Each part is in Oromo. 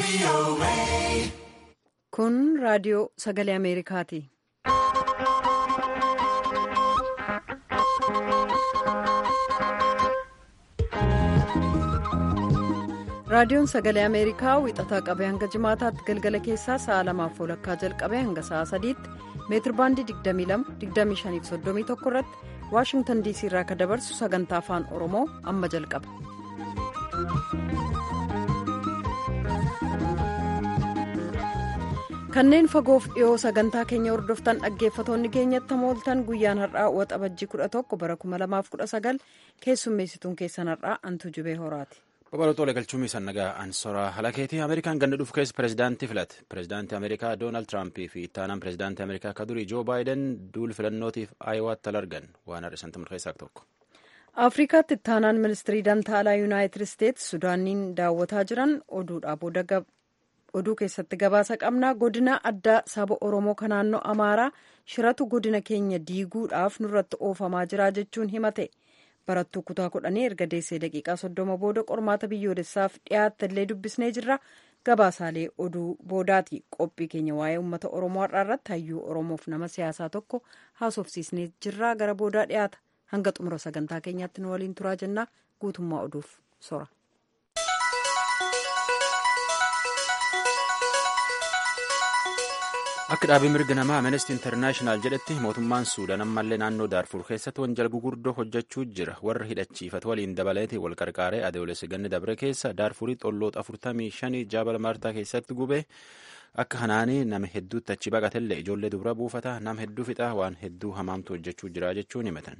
Kun raadiyoo sagalee Ameerikaati. Raadiyoon sagalee Ameerikaa wixataa qabee hanga jimaataatti galgala keessaa sa'a lamaaf walakkaa jalqabee hanga sa'a sadiitti meetir baandii 22-25-31 irratti Waashingtan DC irraa akka dabarsu sagantaa afaan Oromoo amma jalqaba. Kanneen fagoof dhiyoo sagantaa keenya hordoftan dhaggeeffatoonni keenyatti mooltan guyyaan har'aa waxabajjii 11 bara 2019 keessummeessituun keessan har'aa antu jubee horaati. Babal'ootoolee galchuun isaan nagaa ansoraa halakeetii Ameerikaan ganna dhufu keessa pireezidaantii filate. Pireezidaantii Ameerikaa Doonaald Tiraampii fi ittaanaan pireezidaantii Ameerikaa akka durii Joo Baayiden duul filannootiif Aayiwaatti al argan waan har'isan tumur keessaa tokko. Afrikaatti ittaanaan ministirii dantaalaa Yuunaayitid Isteetsi Sudaaniin daawwataa jiran oduudhaa booda oduu keessatti gabaasa qabnaa godina addaa saba Oromoo kan naannoo Amaaraa shiratu godina keenya diiguudhaaf nurratti oofamaa jira jechuun himate. barattuu kutaa kudhanii erga deessee daqiiqaa soddoma booda qormaata biyyoolessaaf dhiyaatte illee dubbisnee jirra gabaasaalee oduu boodaati qophii keenya waa'ee uummata oromoo har'aa irratti hayyuu oromoof nama siyaasaa tokko haasofsiisnee jirra gara boodaa dhiyaata hanga xumura sagantaa keenyaatti nu waliin turaa jennaa guutummaa oduuf sora. Akka dhaabii mirga namaa Amnesty International jedhetti mootummaan Suudaan ammallee naannoo Daarfur keessatti wanjala gurguddoo hojjechuu jira. Warra hidhachiifatu waliin dabaleeti wal qarqaaree adeemsa ganni dabre keessa Daarfuritti olloota 45 jaabala maartaa keessatti gubee akka kanaanii nama hedduutti achi baqatellee ijoollee dubara buufata nama hedduu fixaa waan hedduu hamaamtu hojjechuu jira jechuun himatan.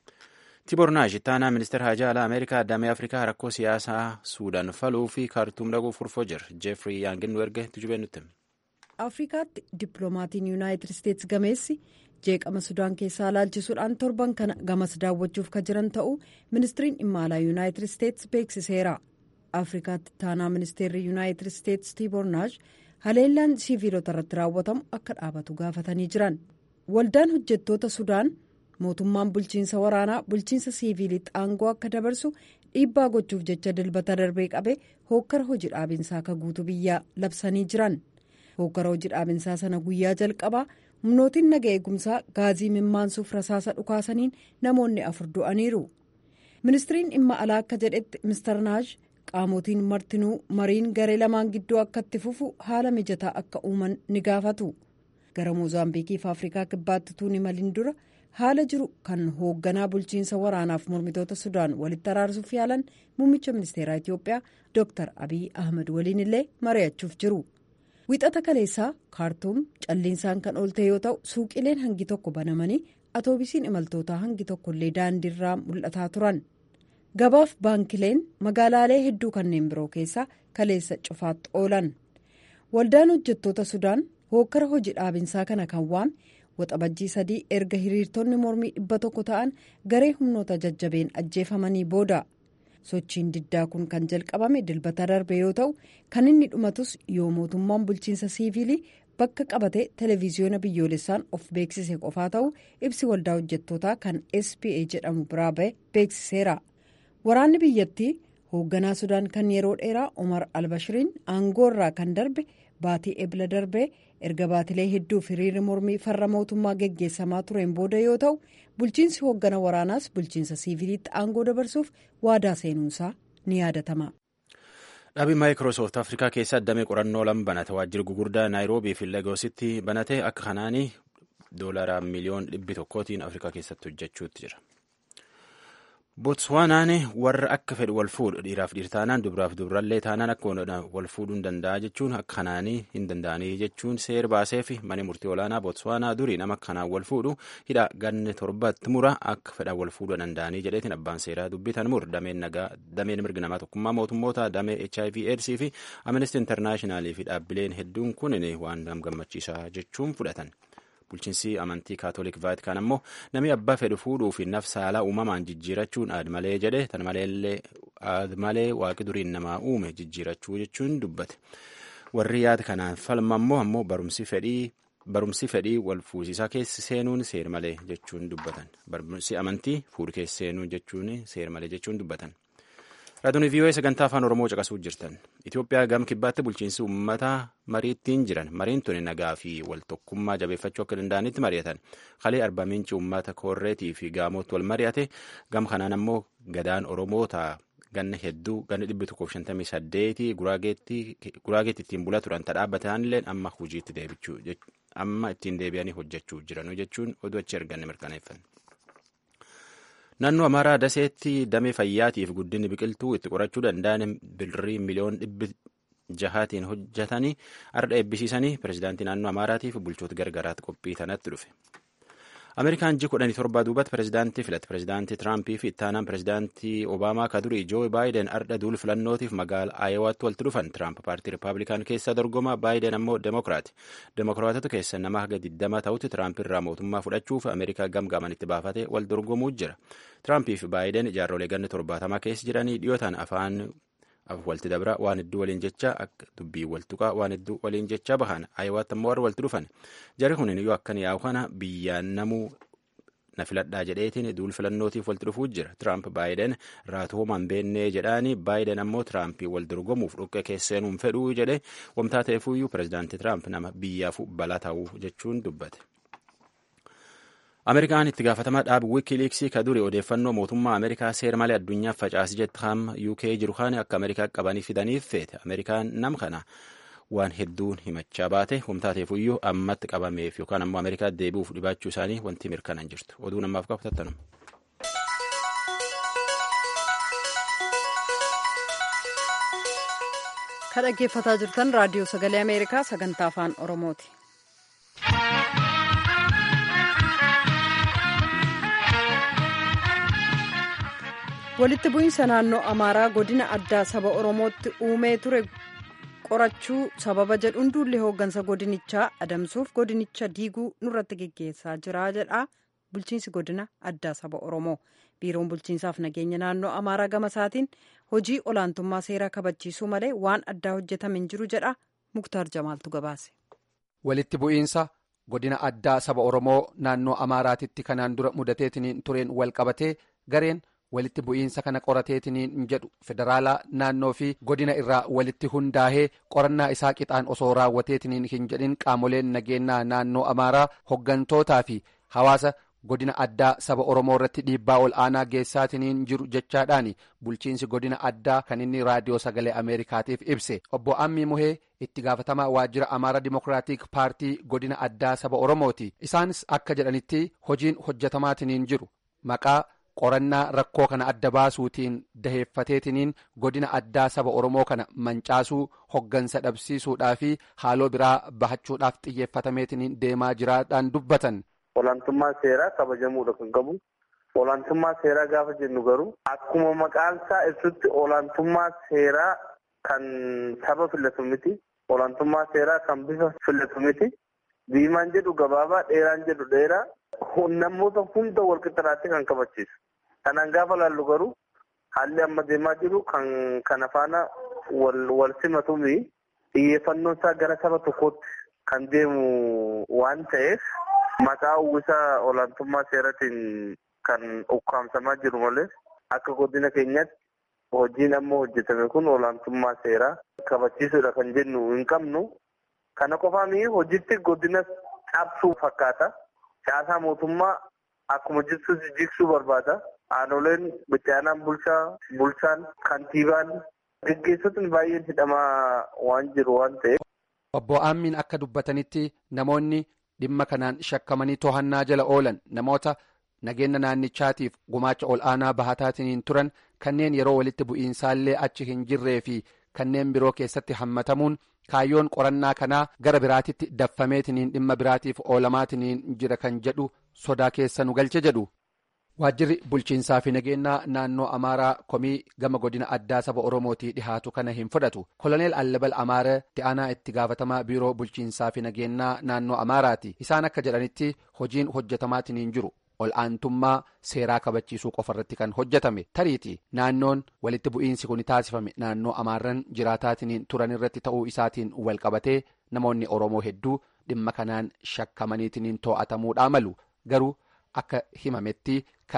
Tibor Naash ittaanaa ministeera hajaa alaa Ameerikaa damee Afrikaa rakkoo siyaasaa Suudaan faluu fi kaartuum dhaquuf furfoo jira. Jeefrii Yaangin nu erge tujubee nutti. afrikaatti dippiloomatiin yuunaayitid isteetsi gameessi jeeqama sudaan keessaa ilaalchisuudhaan torban kana gamas daawwachuuf ka jiran ta'uu ministiriin dhimma alaa yuunaayitid isteetsi beeksiseera afrikaatti ittaanaa ministeerri yuunaayitid isteetsi tiibor naash haleellaan siiviilota irratti raawwatamu akka dhaabatu gaafatanii jiran waldaan hojjettoota sudaan mootummaan bulchiinsa waraanaa bulchiinsa siiviilitti aangoo akka dabarsu dhiibbaa gochuuf jecha dilbata darbee qabe hookkara hojii dhaabinsaa akka guutuu biyyaa labsanii jiran. hookkara hojii dhaabinsaa sana guyyaa jalqabaa humnootiin naga eegumsaa gaazii mimmaansuuf rasaasa dhukaasaniin namoonni afur du'aniiru ministiriin dhimma alaa akka jedhetti mister naash qaamotiin martinuu mariin garee lamaan gidduu akka itti fufu haala mijataa akka uuman ni gaafatu gara moozaambiikii fi afrikaa kibbaatti tuuni maliin dura haala jiru kan hoogganaa bulchiinsa waraanaaf mormitoota sudaan walitti araarsuuf yaalan muummicha ministeeraa itiyoophiyaa dr abiy ahmed waliin illee mari'achuuf jiru. wixata kaleessaa kaartuum calliinsaan kan oolte yoo ta'u suuqileen hangi tokko banamanii atoobisiin imaltootaa hangi tokkollee daandiirraa mul'ataa turan gabaaf baankileen magaalaalee hedduu kanneen biroo keessaa kaleessa cufaatti oolan waldaan hojjettoota sudaan hookkara hojii dhaabinsaa kana kan waame waxabajjii sadii erga hiriirtonni mormii dhibba tokko ta'an garee humnoota jajjabeen ajjeefamanii booda. sochiin diddaa kun kan jalqabame dilbata darbe yoo ta'u kan inni dhumatus yoo mootummaan bulchiinsa siiviilii bakka qabate televiziyoona biyyoolessaan of beeksise qofaa ta'u ibsi waldaa hojjettootaa kan spa jedhamu biraa ba'e beeksiseera waraanni biyyattii hoogganaa sudaan kan yeroo dheeraa omar albashiriin aangoo irraa kan darbe baatii ebla darbee erga baatilee hedduuf hiriirri mormii farra mootummaa geggeessamaa tureen booda yoo ta'u bulchiinsi hooggana waraanaas bulchiinsa siiviiliitti aangoo dabarsuuf waadaa seenuunsaa ni yaadatama. Dhaabii maayikiroosoft Afrikaa keessa damee qorannoo lama banate waajjira gugurdaa naayiroobii fi lagoositti banate akka kanaanii doolaara miliyoon dhibbi tokkootiin Afrikaa keessatti hojjechuutti jira. Botswaanaan warra akka fedhu wal fuudhu dhiiraaf dhiir taanaan dubaraaf dubarallee taanaan akka wal fuudhuu hin danda'a jechuun akka kanaanii hin danda'anii jechuun seera baasee fi mana murtii olaanaa Botswaanaa durii nama kanaan wal fuudhu hidha ganne torbatti mura akka fedhan wal fuudhuu danda'anii jedheetiin abbaan seeraa dubbitan mur dameen mirga namaa tokkummaa mootummoota damee HIV AIDS fi Amnesty International fi dhaabbileen hedduun kun waan gammachiisaa jechuun fudhatan. bulchiinsi amantii kaatolik vaatikaan ammoo namni abbaa fedhu fuudhuu fi naf saalaa uumamaan jijjiirachuun aad malee jedhe tan malee waaqi duriin namaa uume jijjiirachuu jechuun dubbate warri yaada kanaan falma ammoo ammoo barumsi fedhii barumsi fedhii wal fuusisaa keessa seenuun seer malee jechuun dubbatan barumsi amantii fuudhu keessa seenuu jechuun seer malee jechuun dubbatan. Raadiyoon VOA sagantaa afaan Oromoo caqasuu jirtan. Itoophiyaa gam kibbaatti bulchiinsi uummata mariittiin jiran. Mariin tuni nagaa fi waltokkummaa jabeeffachuu akka danda'anitti mari'atan. Kalee arbaa miinci uummata koorreetii fi gaamootti wal mari'ate. Gam kanaan ammoo gadaan Oromoota ganna hedduu ganna dhibbi tokkoof shantamii saddeetii guraageetti ittiin bulaa turan dhaabbatan illee amma hojiitti deebichuu amma ittiin deebi'anii hojjechuu jiranu jechuun oduu achi arganne mirkaneeffanne. Naannoo Amaaraa Daseetti damee fayyaatiif guddinni biqiltuu itti qorachuu danda'an birrii miliyoon dhibbi jahaatiin hojjetanii arda eebbisiisanii pirezidaantii naannoo Amaaraatiif bulchoota gargaraatti qophii tanatti dhufe. Ameerikaan ji kudhanii torbaa duubatti pirezidaantii filate pirezidaantii Tiraampii fi ittaanaan pirezidaantii Obaamaa ka durii Joo Baayiden arda duul filannootiif magaala Aayowaatti walitti dhufan Tiraamp paartii Rippaabilikaan keessaa dorgoma Baayiden ammoo Demokiraati. Demokiraatota keessa nama haga 20 ta'utti Tiraamp irraa mootummaa fudhachuuf Ameerikaa gamgaaman itti baafate wal dorgomuu jira. Tiraampii fi Baayiden ijaarrolee ganna torbaatamaa keessa jiranii dhiyootaan afaan walti dabra waan hedduu waliin jecha akka dubbii waltuqaa waan hedduu waliin jecha bahan Aayowaatti ammoo warra walitti dhufan. Jarri kun yoo akkan yaa'u kana biyyaan namuu na filadhaa jedheetiin duul filannootiif walitti dhufuu jira. Tiraamp Baayiden raatoomaan beennee jedhaani Baayiden ammoo Tiraampii wal dorgomuuf dhoqqee keesseenuun fedhuu jedhe wamtaa ta'eefuyyuu pirezidaantii Tiraamp nama biyyaaf balaa ta'uu jechuun dubbate. Ameerikaan itti gaafatamaa dhaabu wikiiliiksii ka duri odeeffannoo mootummaa Ameerikaa seera malee addunyaaf facaasii jettu hamma UK jiru kana akka Ameerikaa qabanii fidaniif feete. Ameerikaan nam kana waan hedduun himachaa baate humtaateefuyyuu ammatti qabameef yookaan ammoo Ameerikaa deebi'uuf dhibaachuu isaanii wanti mirkanaan jirtu. Oduu namaaf qabu tattanuma. Kan dhaggeeffataa jirtan raadiyoo sagalee Ameerikaa sagantaa afaan Oromooti. walitti bu'iinsa naannoo amaaraa godina addaa saba oromootti uumee ture qorachuu sababa jedhuun duulli hooggansa godinichaa adamsuuf godinicha diiguu nurratti geggeessaa jira jedha bulchiinsi godina addaa saba oromoo biiroon bulchiinsaaf nageenya naannoo amaaraa gama isaatiin hojii olaantummaa seeraa kabachiisuu malee waan addaa hojjetame hin jiru jedha muktaar jamaaltu gabaase. walitti bu'iinsa godina addaa saba oromoo naannoo amaaraatitti kanaan dura mudateetiin tureen wal qabatee gareen. walitti bu'iinsa kana qorateetiniin jedhu federaalaa naannoo fi godina irraa walitti hundaa'ee qorannaa isaa qixaan osoo raawwateetiniin hin jedhin qaamoleen nageenyaa naannoo amaaraa hoggantootaa fi hawaasa godina addaa saba oromoo irratti dhiibbaa ol aanaa geessaatiniin jiru jechaadhaan bulchiinsi godina addaa kan inni raadiyoo sagalee ameerikaatiif ibse obbo ammii muhee itti gaafatamaa waajjira amaara dimokiraatik paartii godina addaa saba oromooti isaanis akka jedhanitti hojiin hojjetamaatiniin jiru maqaa. qorannaa rakkoo kana adda baasuutiin daheeffateetiniin godina addaa saba oromoo kana mancaasuu hoggansa dhabsiisuudhaa fi haaloo biraa bahachuudhaaf xiyyeeffatameetiniin deemaa jiraadhaan dubbatan. Olaantummaa seeraa kabajamuudha kan qabu. Olaantummaa seeraa gaafa jennu garuu akkuma maqaan isaa ibsutti olaantummaa seeraa kan saba filatu miti. Olaantummaa seeraa kan bifa filatu miti. Diimaan jedhu gabaabaa dheeraan jedhu dheeraa. namoota hunda wal qixxaatti kan kabachiisu. Kanaan gaafa laallu garuu haalli amma deemaa jiru kan kana faana wal simatuumi xiyyeeffannoon isaa gara saba tokkootti kan deemu waan ta'eef maqaa uwwisa olaantummaa seeratiin kan ukkaamsamaa jiru malee akka godina keenyatti hojiin amma hojjetame kun olaantummaa seeraa kabachiisuudha kan jennu hin qabnu. Kana qofaami hojiitti godina cabsuu fakkaata. Caasaa mootummaa akkuma jirtu jigsuu barbaada. Aanoleen bittaanaan bulchaa, bulchaan, kantiibaan geggeessotni baay'een hidhamaa waan jiru waan ta'eef. Obbo Aammiin akka dubbatanitti namoonni dhimma kanaan shakkamanii to'annaa jala oolan namoota nageenya naannichaatiif gumaacha ol aanaa bahataatiin turan kanneen yeroo walitti bu'iinsaallee achi hin jirree fi kanneen biroo keessatti hammatamuun. kaayyoon qorannaa kanaa gara biraatitti daffameetiniin dhimma biraatiif oolamaatiniin jira kan jedhu sodaa keessa nu galche jedhu waajjirri bulchiinsaa fi nageenyaa naannoo amaaraa komii gama godina addaa saba oromootii dhihaatu kana hin fudhatu koloneel allabal amaara itti aanaa itti gaafatamaa biiroo bulchiinsaa fi nageenyaa naannoo amaaraati isaan akka jedhanitti hojiin hojjetamaatiniin jiru ol aantummaa seeraa kabachiisuu qofa irratti kan hojjetame tariiti naannoon walitti bu'iinsi kun taasifame naannoo amaarran jiraataatiniin turan irratti ta'uu isaatiin wal qabatee namoonni oromoo hedduu dhimma kanaan shakkamaniitiniin to'atamuudhaa malu garuu akka himametti kan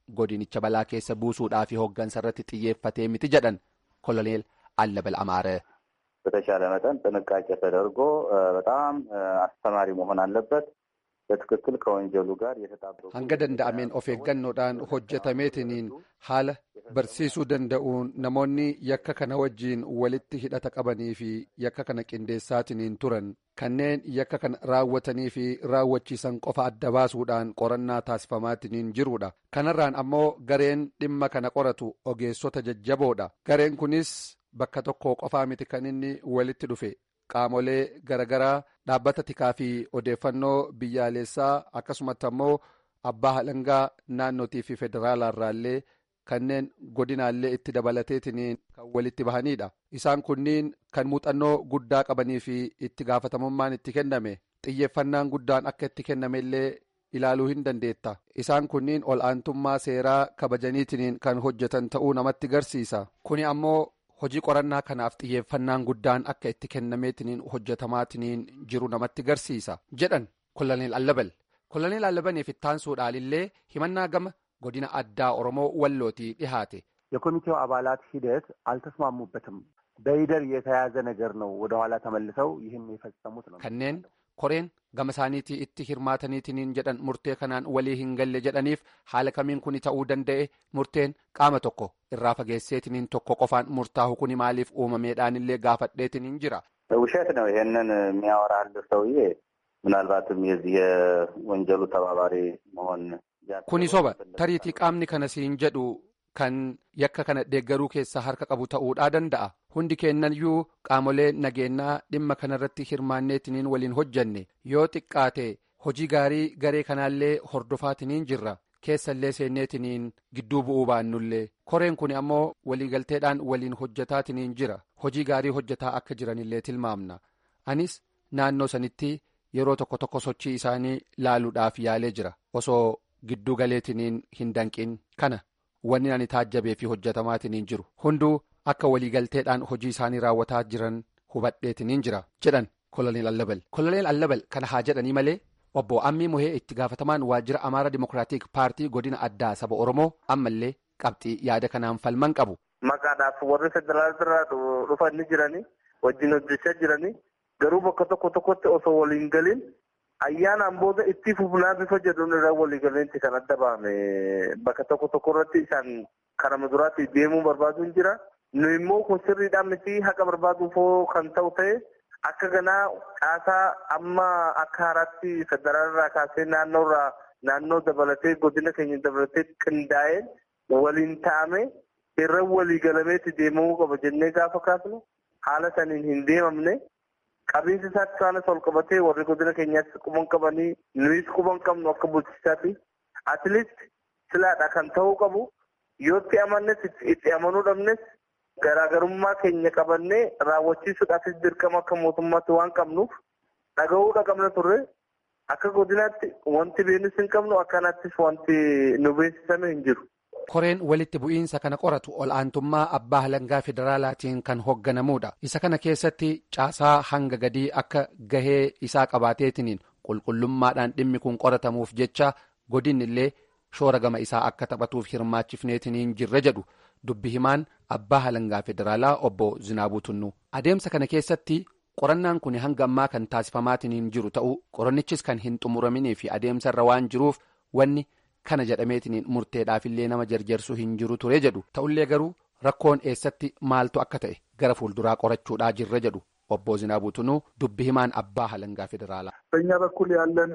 godinicha balaa keessa buusuudhaa fi hooggansa irratti xiyyeeffatee miti jedhan koloneel Allabal Amaare. በተሻለ መጠን ጥንቃቄ ተደርጎ በጣም አስተማሪ መሆን አለበት። በትክክል ከወንጀሉ ጋር የተጣበቁ hanga danda'ameen of eeggannoodhaan hojjetameetiniin haala barsiisuu danda'uun namoonni yakka kana wajjiin walitti hidhata qabanii fi yakka kana qindeessaatiniin turan kanneen yakka kana raawwatanii fi raawwachiisan qofa adda baasuudhaan qorannaa taasifamaatiniin jiruudha kanarraan ammoo gareen dhimma kana qoratu ogeessota jajjaboodha gareen kunis bakka tokko qofaa miti kan inni walitti dhufe qaamolee garagaraa dhaabbata tikaa fi odeeffannoo biyyaalessaa akkasumatti ammoo abbaa halangaa naannootii fi federaalaa irraallee kanneen godinaallee itti dabalateetiniin kan walitti bahanidha isaan kunniin kan muuxannoo guddaa qabanii fi itti gaafatamummaan itti kenname xiyyeeffannaan guddaan akka itti kenname illee ilaaluu hin dandeetta isaan kunniin ol aantummaa seeraa kabajaniitiniin kan hojjetan ta'uu namatti garsiisa kuni ammoo hojii qorannaa kanaaf xiyyeeffannaan guddaan akka itti kennameetiniin hojjetamaatiniin jiru namatti garsiisa jedhan koloneel allabal koloneel allabaniif ittaansuudhaalillee himannaa gama godina addaa oromoo wallootii dhihaate የኮሚቴው አባላት ሂደት አልተስማሙበትም። በይደር የተያዘ ነገር ነው። ወደኋላ ተመልሰው ይህን የፈጸሙት ነው። kanneen koreen gama isaaniitii itti hirmaataniitiniin jedhan murtee kanaan walii hin galle jedhaniif haala kamiin kuni ta'uu danda'e murteen qaama tokko irraa fageesseetiniin tokko qofaan murtaa'u kuni maaliif uumameedhaanillee gaafadheetiniin jira. ውሸት ነው። ይሄንን የሚያወራል ሰውዬ ምናልባትም የዚህ የወንጀሉ ተባባሪ መሆን kuni soba tariitii qaamni kana siin jedhu kan yakka kana deeggaruu keessaa harka qabu ta'uudhaa danda'a hundi keennayyuu qaamolee nageenyaa dhimma kanarratti hirmaanneetiniin waliin hojjanne yoo xiqqaate hojii gaarii garee kanaallee hordofaatiniin jirra keessallee seenneetiniin gidduu bu'uu baannullee koreen kun ammoo waliigalteedhaan waliin hojjetaatiniin jira hojii gaarii hojjetaa akka jiranillee tilmaamna anis naannoo sanitti yeroo tokko tokko sochii isaanii laaluudhaaf yaalee jira osoo gidduu galeetiniin hin danqin kana wanni ani taajjabee fi hojjetamaatiniin jiru hunduu akka waliigalteedhaan hojii isaanii raawwataa jiran hubadheetiniin jira jedhan koloneel allabal koloneel allabal kana haa jedhanii malee obbo ammii muhee itti gaafatamaan waajjira amaara dimokiraatik paartii godina addaa saba oromoo ammallee qabxii yaada kanaan falman qabu. maqaadhaaf warri federaalaa dhufanii jiranii wajjin hojjechaa jiranii garuu bakka tokko tokkotti osoo waliin galiin ayyaanaan booda itti fufnaa bifa jedhuun irraa walii galeensi kan adda bahame bakka tokko tokko irratti isaan karaa duraatti deemuu barbaaduun jira. Nu immoo kun sirriidhaan miti haqa barbaaduufoo kan ta'u ta'e akka ganaa caasaa amma akka haaraatti federaalirraa kaasee naannoorraa naannoo dabalatee godina keenya dabalatee qindaa'ee waliin ta'ame irra walii galameetti deemamuu qaba jennee gaafa kaasnu haala saniin hin deemamne. qabiinsi isaatti isaanis ol qabatee warri godina keenyaatti quban qabanii nuyis quban qabnu akka bulchisaatti atleast silaadha kan ta'uu qabu yoo itti amannes itti amanuu dhabnes garaagarummaa keenya qabannee raawwachiisuudhaafis dirqama akka mootummaatti waan qabnuuf dhaga'uudha qabna turre akka godinaatti wanti beenus hin qabnu akkanattis wanti nu beeksisame hin jiru. koreen walitti bu'iinsa kana qoratu ol aantummaa abbaa halangaa federaalaatiin kan hoogganamuudha isa kana keessatti caasaa hanga gadii akka gahee isaa qabaateetiniin qulqullummaadhaan dhimmi kun qoratamuuf jecha godinni illee shoora gama isaa akka taphatuuf hirmaachifneetiniin jirre jedhu dubbi himaan abbaa halangaa federaalaa obbo Zinaabuu Tunnuu adeemsa kana keessatti qorannaan kun hanga ammaa kan taasifamaatiniin jiru ta'uu qorannichis kan hin xumuraminii fi adeemsarra waan jiruuf wanni. kana jedhameetiniin murteedhaafillee nama jarjarsuu hin jiru ture jedhu ta'ullee garuu rakkoon eessatti maaltu akka ta'e gara fuulduraa qorachuudhaa jirra jedhu obbo Zinaabuu Tunuu dubbi himaan abbaa halangaa federaalaa. በእኛ በኩል ያለን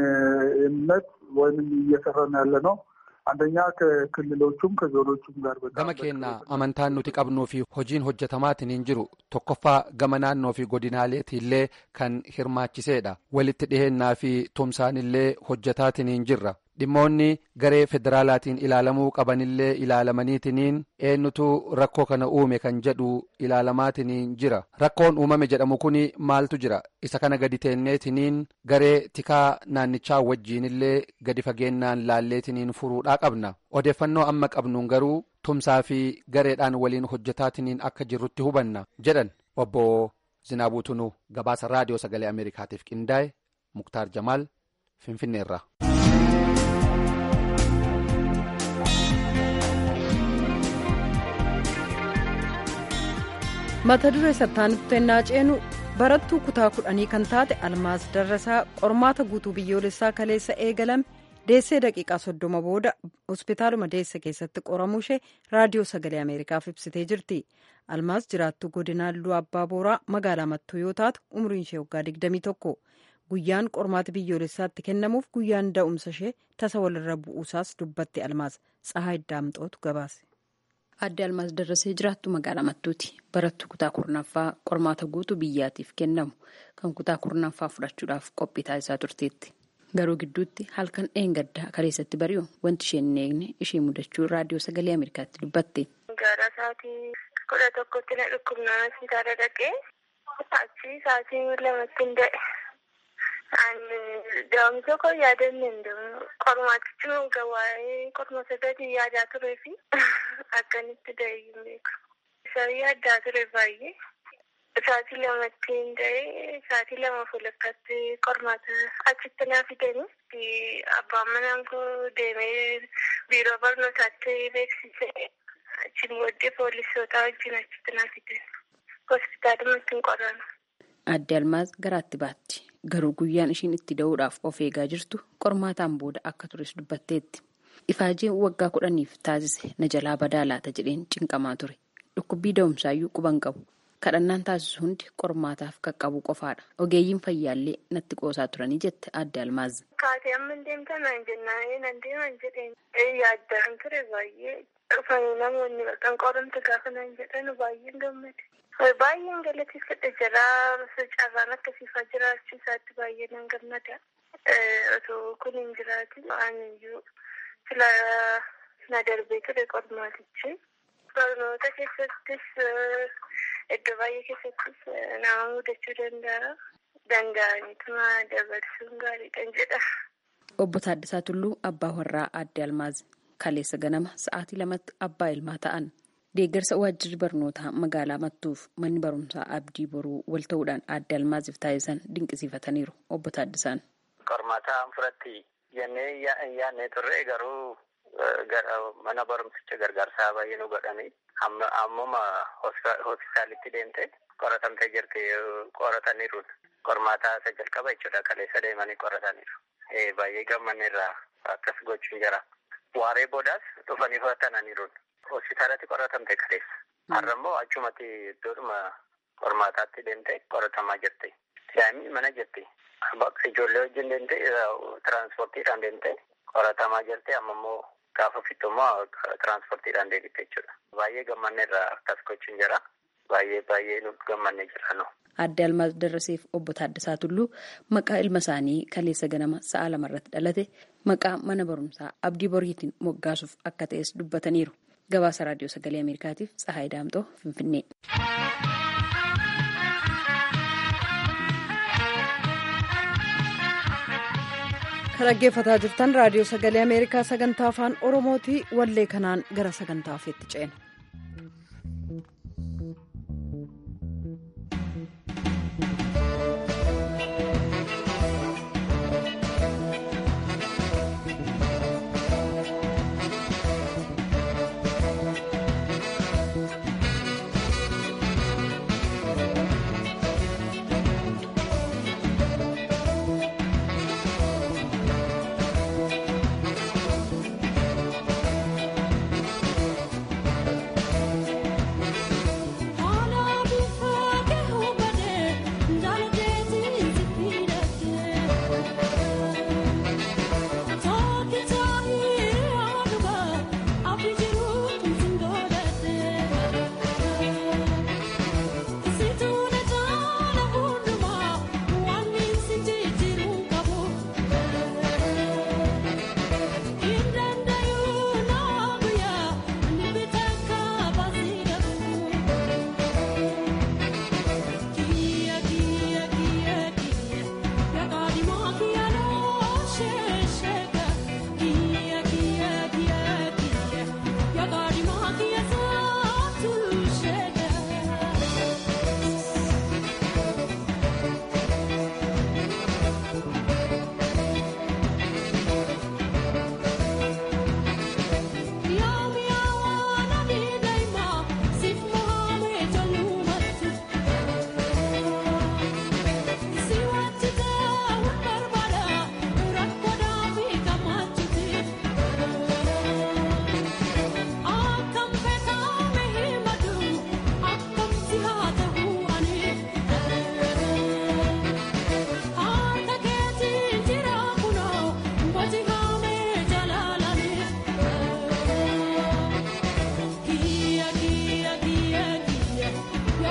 እምነት ወይም እየሰራን ያለ ነው አንደኛ ከክልሎቹም ከዞኖቹም ጋር gama keenyaa amantaan nuti qabnuu fi hojiin hojjetamaatiin jiru tokkoffaa gama naannoo fi godinaaleetiillee kan hirmaachiseedha walitti dhihennaa fi tumsaanillee hojjetaatiin jirra dhimmoonni garee federaalaatiin ilaalamuu qabanillee ilaalamaniitiniin eenyutu rakkoo kana uume kan jedhu ilaalamaatiin jira rakkoon uumame jedhamu kun maaltu jira isa kana gadi teenneetiniin garee tikaa naannichaa wajjiinillee gadi fageennaan laalleetiniin furuudhaa qabna odeeffannoo amma qabnuun garuu tumsaa fi gareedhaan waliin hojjetaatiniin akka jirrutti hubanna jedhan obbo Zinaabuu Tunuu gabaasa raadiyoo sagalee Ameerikaatiif qindaa'e Muktaar Jamaal Finfinneerra. mata duree sattaanitti ennaa ceenu barattuu kutaa kudhanii kan taate almaas darrasaa qormaata guutuu biyyoolessaa kaleessa eegalame deessee daqiiqaa soddoma booda hospitaaluma deesse keessatti qoramuu ishee raadiyoo sagalee ameerikaaf ibsitee jirti almaas jiraattuu godina halluu abbaa booraa magaalaa mattuu yoo taatu umriin ishee waggaa 21 guyyaan qormaata biyyoolessaatti kennamuuf guyyaan da'umsa ishee tasa walirra bu'uusaas dubbatti almaas tsahaa iddaamxootu gabaase. Adde Almaas Darrasee jiraattu magaalaa Mattuuti. Barattuu kutaa kurnaffaa qormaata guutuu biyyaatiif kennamu kan kutaa kurnaffaa fudhachuudhaaf qophii taasisaa turteetti. Garuu gidduutti halkan dheengaddaa kaleessatti bari'u wanti isheen hin eegne ishee mudachuu raadiyoo sagalee Ameerikaatti dubbatte. Gara sa'aatii kudha tokkotti na dhukkubnaa hospitaala dhaqee achi sa'aatii lamatti hin da'e. Daa'umsa koo yaadanne hin dabalu. Qormaatichi gawaa'ee qorma saddeetii yaadaa turee fi akkanitti da'e hin beeku. Isaan yaaddaa ture baay'ee. Sa'aatii lamatti hin da'e sa'aatii lama fuulakkaatti qormaata achitti naa fidanii abbaan manaan koo deemee biiroo barnootaatti beeksisee achiin booddee poolisoota wajjin achitti naa fidan. Hospitaalumatti hin qoran. Adde Almaaz garaatti baatti. Garuu guyyaan ishiin itti da'uudhaaf of eegaa jirtu qormaataan booda akka tures dubbatteetti. Ifaajeen waggaa kudhaniif taasise na jalaa badaa laata jedheen cinqamaa ture. Dhukkubbii da'umsaayyuu quban qabu. Kadhannaan taasisu hundi qormaataaf qaqqabu qofaadha. Ogeeyyiin fayyaallee natti qoosaa turanii jette adde Almaaz. Kaatee amma hin deemtan naan jennaan nan deeman jedheen yaaddaan ture baay'ee dhufanii namoonni kan qoramte gaafa naan jedhan baay'een gammade. Baay'een galateeffadha jira carraan akkasiifaa jiraachuu isaatti baay'ee nan gammada. Otoo kun hin jiraatin aaniyyuu sila na darbee ture qormaatichi. Barnoota keessattis iddoo baay'ee keessattis nama mudachuu danda'a. Danda'aniituma dabarsuun gaariidhaan jedha. Obbo Taaddasaa Tulluu abbaa warraa adde Almaaz kaleessa ganama sa'aatii lamatti abbaa ilmaa ta'an. Deeggarsa waajjirri barnootaa magaalaa Mattuuf manni barumsaa abdii boruu wal ta'uudhaan adde Almaaziif taasisan dinqisiifataniiru obbo Taaddasaan. Qormaataa furatti jennee yaadnee turre garuu mana barumsicha gargaarsaa baay'ee nu godhanii ammuma hospitaalitti deemte qoratamtee jirti qorataniiru. Qormaataa isa jalqaba jechuudha kaleessa deemanii qorataniiru. Baay'ee gammanneerraa akkas gochuun jira. Waaree boodaas dhufanii fudhatananiiru. Hospitaalatti qoratamte kaleessa. Har'a immoo achumatti iddoodhuma qormaataatti deemte qoratamaa jirti. Daa'imni mana jirti. Ijoollee wajjin deemte tiraanspoortiidhaan deemte qoratamaa jirti. Amma immoo gaafa fixu immoo tiraanspoortiidhaan deebite jechuudha. Baay'ee gammanneerraa akkas gochuun jira. Baay'ee baay'ee nu gammannee jira nu. Adde Almaaz Darraseef obbo Taaddasaa Tulluu maqaa ilma isaanii kaleessa ganama sa'a lamarratti dhalate maqaa mana barumsaa abdii boriitiin moggaasuuf akka ta'es dubbataniiru. Gabaasa Raadiyoo Sagalee Ameerikaatiif Tsahaay Daamxoo Finfinnee. Kan dhaggeeffataa jirtan Raadiyoo Sagalee Ameerikaa sagantaa afaan Oromooti wallee kanaan gara sagantaa ofiitti ceena.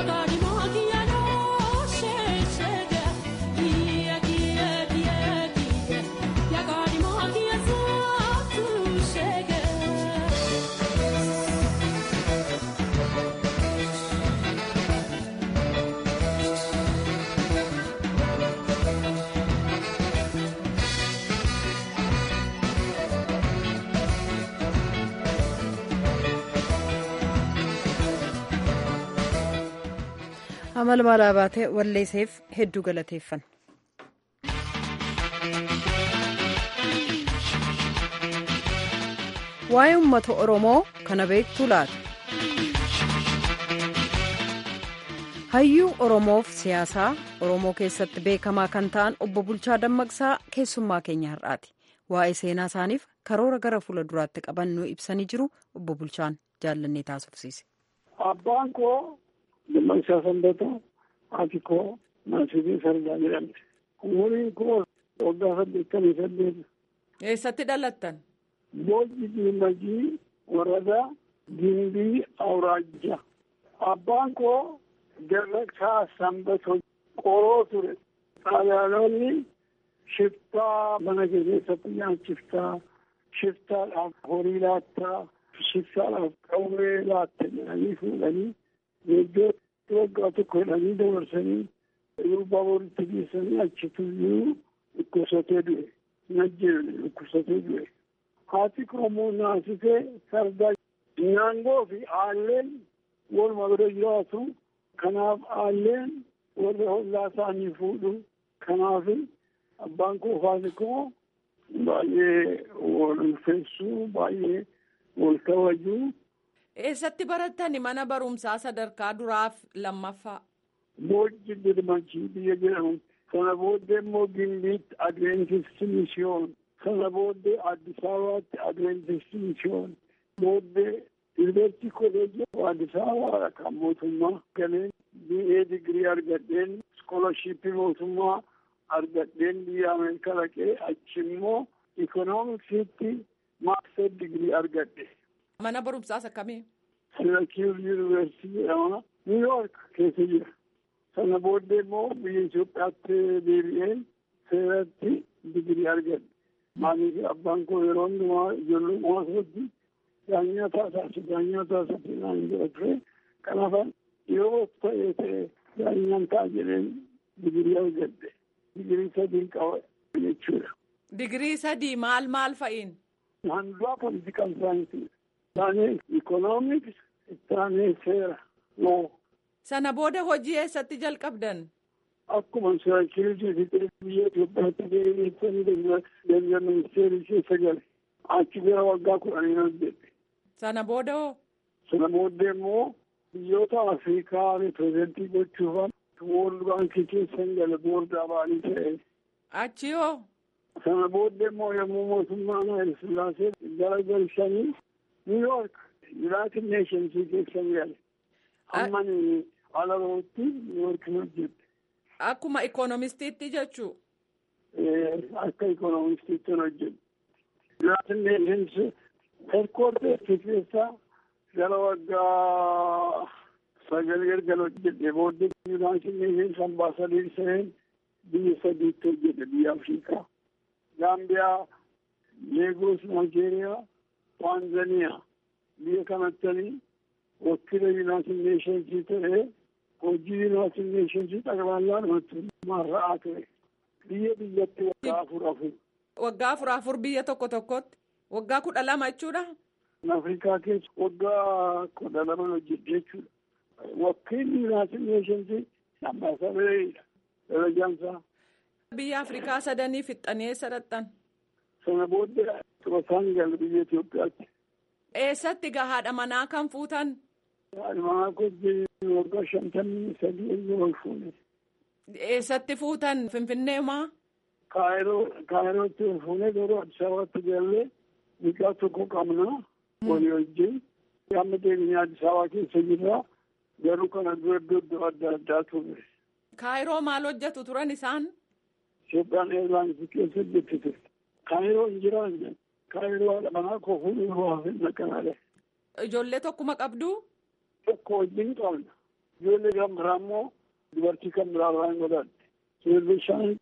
amala maalaa baatee walleesseef hedduu galateeffan. waa'ee uummata oromoo kana beektuu laata. hayyuu oromoof siyaasaa oromoo keessatti beekamaa kan ta'an obbo Bulchaa Dammaqsaa keessummaa keenya har'aati. waa'ee seenaa isaaniif karoora gara fuula duraatti qabannuu ibsanii jiru obbo Bulchaan jaallannee taasifsiise. Abbaan koo Dammaqsaa Sanbataa haati koo Maasii Sardaa jedhamti. Umuriin koo waggaa saddeettamii saddeet. Eessatti dhalattan? Boojji Diimajii Waradaa Gimbii Awraajja. Abbaan koo Darraqsaa Sanbatoo qoroo ture. Xaaliyaanonni shiftaa mana keessatti nyaachiftaa, shiftaadhaaf horii laattaa, shiftaadhaaf qawwee laatta jedhanii fuudhanii iddoo waggaa tokko jedhanii dabarsanii gurbaa walitti geessanii achituyyuu dhukkubsatee du'e. Najjeedha dhukkubsatee du'e. Haati Oromoo naasisee sardaa nyaangoo fi aalleen walumaa bira jiraatu. Kanaaf aalleen warra hollaa isaanii fuudhu. Kanaaf abbaan koo faati koo baay'ee wal ulfeessuu baay'ee wal kabajuu. Eessatti barattani mana barumsaa sadarkaa duraaf lammaffaa? Boojji Dirmachii biyya jedhamu. Sana booddee immoo Gimbiitti Adventistii Mishiyoon. Sana booddee Addis Ababaatti Adventistii Mishiyoon. Booddee Yuunivarsiitii Kolleejjii Addis Ababaa kan mootummaa galeen BA digirii argadheen iskoolashiippii mootummaa argadheen biyya Ameerikaa dhaqee achi immoo ikoonomiksiitti maastar digirii argadhe. Mana barumsaas akkamii? Sirakiir Yuunivarsiitii jedhama. Niiwuyoork keessa jira. Sana booddee immoo biyya Itoophiyaatti deebi'een seeratti digirii argadhe. Maaliif abbaan koo yeroo hundumaa ijoollummaa isaatti daanyaa taasisu daanyaa taasisu naan jedha ture. Kanaaf yeroo ta'ee ta'e daanyaan ta'a jedheen digirii argadhe. Digirii sadii qaba jechuudha. Digirii sadii maal maal fa'iin? Handuraa politikal saayinsii. Isaanii ikoonomiks, isaanii seera. Loo. Sana booda hojii eessatti jalqabdan? Akkuma siraakiriitii fi biyya Itoophiyaatti deebi'eessanii deemsa ministeerii keessa gale. Achi gara waggaa kudhanii hojjette. Sana booda hoo? Sana booddee immoo biyyoota Afrikaa ripirezentii gochuufan Woorld Baankii keessa gale boordaa ba'anii ta'e. Achi hoo? Sana booddee immoo yommuu mootummaan Hayil Sillaasee gara galchanii Niiwuyoork Yuunaayitid Neeshensii keessa gale. Ammani alarootti Niiwuyoork hojjette. Akkuma ikoonomistiitti jechuu? Akka ikoonomistiitti hojjette. Yuunaayitid Neeshens herkoorteetti keessaa gara waggaa sagal galgala hojjette booddee Yuunaayitid Neeshens ambaasadeer seen biyya sadiitti hojjette biyya Afrikaa. Gaambiyaa, Leegos, Naayijeeriyaa, Taanzaniyaa biyya kanattanii wakiila Yuunaayitid Neeshensii ta'ee hojii Yuunaayitid Neeshensii xaqballaan mootummaa ra'aa ture. Biyya biyyatti waggaa afur afur. Waggaa afur afur biyya tokko tokkotti waggaa kudha lama jechuudha. Afrikaa keessa waggaa kudha lama hojjette jechuudha. Wakiilli Yuunaayitid Neeshensii ambaasadeeridha. Darajaan isaa. Biyya Afrikaa sadanii fixxanii eessa dhaqxan? Sana booddee xurataan gale biyya Itoophiyaatti. Eessatti gahaadha manaa kan fuutan? Haadha manaa kojjii waggaa shantamii sadii ol fuune. Eessatti fuutan Finfinnee maa? Kaayiroo Kaayirootti ol fuune garuu Addis Ababaatti gallee mucaa tokko qabna walii wajjin. Amma deemnee Addis Ababaa keessa jirra garuu kana dura iddoo adda addaa ture. Kaayiroo maal hojjetu turan isaan? Itoophiyaan eelaansi keessa hojjetti ture. Kaayiroo hin jiraanne. Kaayiroo haadha manaa koo fuudhuu waa fi naqanaadha. Ijoollee tokkuma qabdu? Tokko wajjin qabna. ijoollee kan biraa immoo dubartii kan biraa irraa hin godhadhe ijoollee shan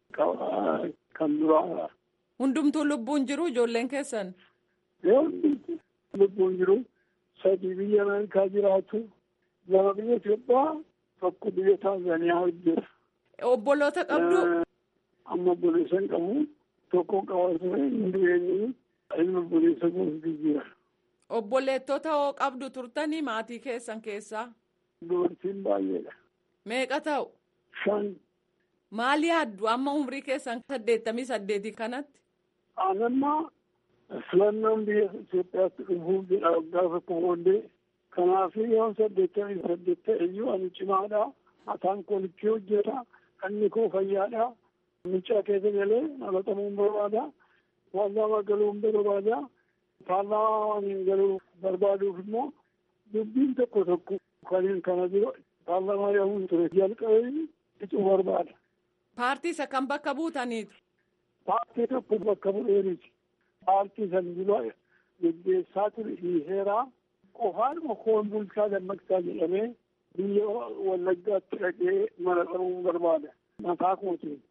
kan biraa. Hundumtuu lubbuun jiru ijoolleen keessan. Hundumtuu lubbuun jiru sadii biyya Ameerikaa jiraatu lama biyya Itoophiyaa tokko biyya Taanzaaniyaa hojjeta. Obboloota qabdu. Amma obboleessa hin qabu tokko qaba ture hin du'eenyu ilma obboleessa gosa jira. Obboleettota hoo qabdu turtanii maatii keessan keessaa. Dubartiin baay'eedha. Meeqa ta'u? Shan. Maali yaaddu amma umrii keessan saddeettamii saddeetii kanatti? Anammaa filannoon biyya Itoophiyaatti dhufuuf jedha waggaa tokko booddee kanaaf yoo saddeettamii saddeet ta'e iyyuu ani cimaadha mataan koolichi hojjeta inni koo fayyaadha mucaa keessa galee dhalatamuu barbaada paarlaamaa galuu barbaada paarlaamaa waan hin galuu barbaaduuf immoo dubbiin tokko tokko kan kana jiru paarlaamaa yaa'uun ture jalqabee icuu barbaada. Paartii isa kan bakka buutaniitu. Paartii tokko bakka bu'eeriti. Paartii san dura geggeessaa ture dhiiseeraa qofaadhuma koon bulchaa dammaqsaa jedhamee biyya wallaggaatti dhaqee mana qabuun barbaada. Mataa kootiin.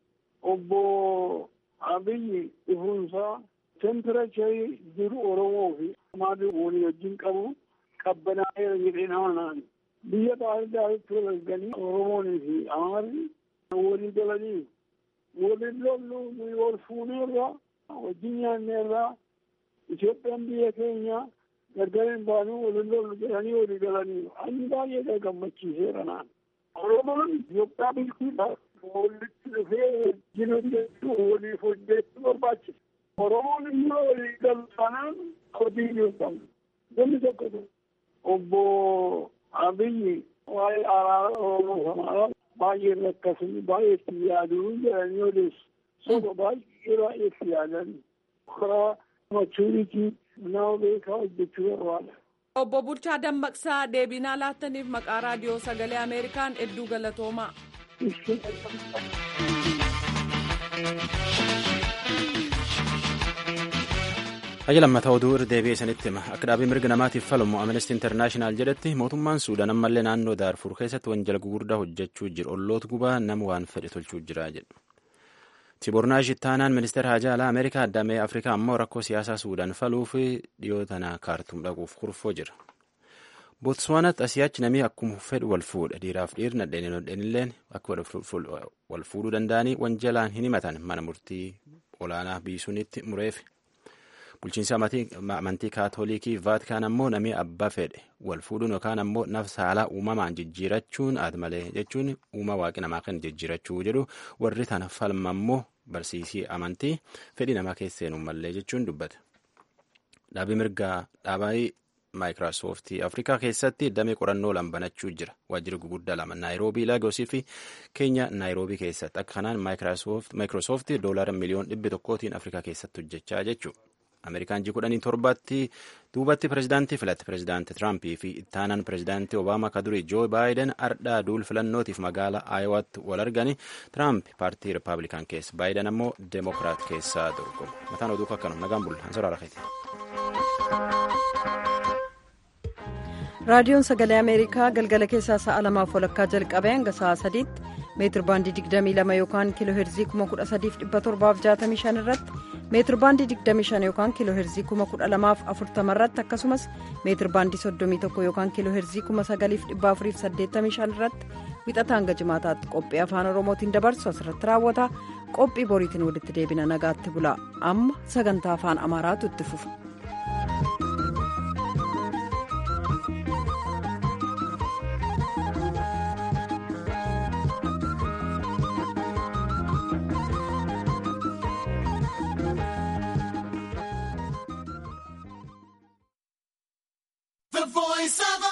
Obbo Abiyyi dhufuunsaa temperacharii jiru Oromoo fi maadii walii wajjin qabu qabbanaa'eera jedhee nama naan. Biyya baay'ee walganii Oromoonii fi Amaarri walii galanii waliin lollu wal fuuneerra wajjin nyaanneerra Itoophiyaan biyya keenya gargar hin baanu waliin lollu jedhanii walii galanii ani baay'ee gammachiiseera naan. Oromoon Itoophiyaa bulchuudhaaf walitti dhufee wajjin hojjechuu waliif hojjechuu barbaachisa. Oromoon immoo walii galu taanaan hojii hin qabu. Namni tokko obbo Abiyyi waa'ee araara Oromoo kanaa baay'ee rakkasanii baay'ee itti yaaduu jedhanii odeessu. Soba baay'ee baay'ee itti yaadan. Karaa machuuritii nama beekaa hojjechuu barbaada. Obbo Bulchaa Dammaqsaa deebinaa laattaniif maqaa raadiyoo sagalee Ameerikaan hedduu galatoomaa. Hayya lammataa oduu irra deebi'ee isinitti hima. Akka dhaabii mirga namaatiif falmu Amnesty International jedhetti mootummaan Suudaan ammallee naannoo Daarfur keessatti wanjala gugurdaa hojjechuu jiru. Olloota gubaa nama waan fedhe tolchuu jira jedhu. Tibornaash ittaanaan ministeera haajaa alaa Ameerikaa addamee Afrikaa ammoo rakkoo siyaasaa Suudaan faluuf dhiyoo tana kaartuum dhaquuf kurfoo jira. Bootswaanaatti asiyaachi namni akkuma fedhu wal fuudha. Dhiiraaf dhiirri nadheenii nadheenilleen akka wal fuudhuu danda'anii wanjalaan hin himatan mana murtii olaanaa biisuunitti mureef. Bulchiinsa amantii kaatolikii vaatikaan ammoo namni abbaa fedhe wal fuudhuun yookaan ammoo nafsa haala uumamaan jijjiirachuun aad malee jechuun uuma waaqi namaa kan jijjiirachuu jedhu warri tana falma ammoo barsiisii amantii fedhii namaa keesseenuu malee jechuun dubbate. Dhaabii mirgaa dhaabii maayikiroosooftii Afrikaa keessatti damee qorannoo lama banachuu jira. Waajjirri guguddaa lama Naayiroobii Laagosii fi Keenya Naayiroobii keessatti akka kanaan maayikiroosooftii doolaara miliyoon dhibbi tokkootiin Afrikaa keessatti hojjechaa jechuudha. Ameerikaan ji kudhanii torbaatti duubatti pirezidaantii filatte pirezidaantii Tiraampii fi ittaanaan pirezidaantii Obaamaa ka durii Joo Baayiden ardhaa duul filannootiif magaalaa Aayowaatti wal argani. Tiraamp paartii Rippaabilikaan keessa Baayiden ammoo Deemokiraat keessaa dorgoma. Mataan oduu akkanuma nagaan bulla. Ansoraa Rakeeti. raadiyoon sagalee ameerikaa galgala keessaa sa'a lamaaf walakkaa jalqabee hanga sa'a sadiitti meetir baandii 22 yookaan kiiloo heerzii 13765 irratti meetir baandii 25 yookaan kiiloo heerzii 12040 irratti akkasumas meetir baandii 31 yookaan kiiloo heerzii 9485 irratti wixata hanga jimaataatti qophii afaan oromootiin dabarsu asirratti raawwata qophii boriitiin walitti deebina nagaatti bula amma sagantaa afaan amaaraatu itti fufa. The voice of